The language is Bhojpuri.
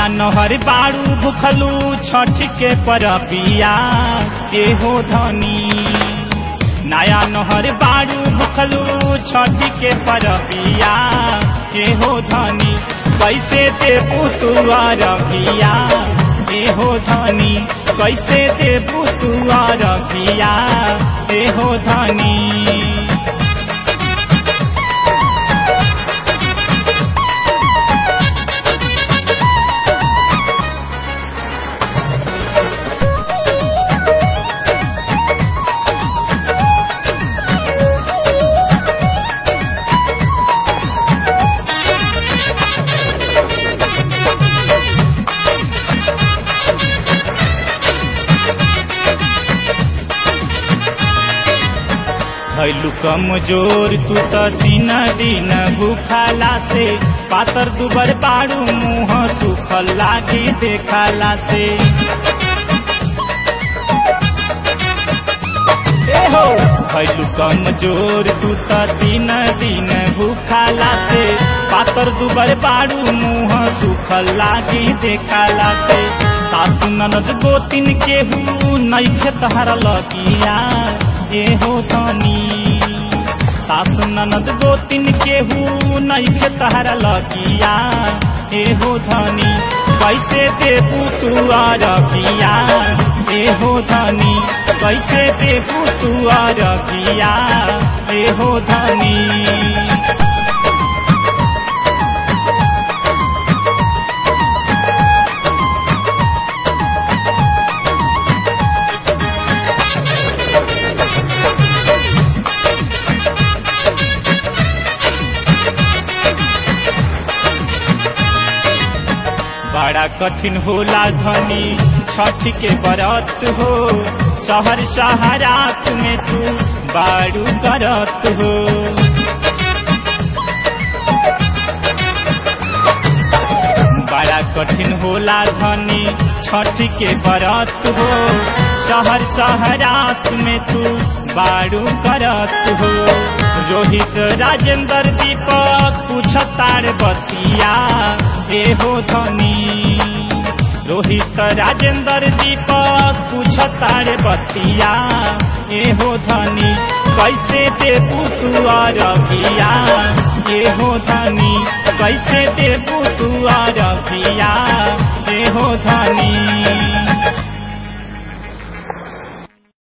नहर बारू भुखलू छठ के परबिया के हो धनी नया नहर बारू भुखलू छठ के परबिया के हो धनी कैसे देबू तू अरबिया के हो धनी कैसे देबू तू अरबिया के हो धनी भैलू कमजोर तू त दिन दिन भूखाला से पातर दुबर बारू मुंह सुखल लागी देखाला से ए हो भैलू कमजोर तू त दिन दिन भूखाला से पातर दुबर बारू मुंह सुखल लागी देखाला से सासु ननद गोतिन केहू नैखे तहरा लगिया ए हो धनी सासु ननद गोतिन केहू नैखे तहरा लगिया ए हो धनी कैसे देबू तू अरबिया ए हो धनी कैसे देबू तू अरबिया ए हो धनी बड़ा कठिन होला धनी छठ के बरत हो शहर शहरात में तू बारू करत हो बड़ा कठिन होला धनी छठ के बरत हो शहर शहरात में तू बारू करत हो रोहित राजेंद्र दीपक पूछतार बतिया ए हो धनी रोहित राजेंद्र दीपक पूछतार बतिया ए हो धनी कैसे देबू तू अरबिया ए हो धनी कैसे देबू तू अरबिया ए हो धनी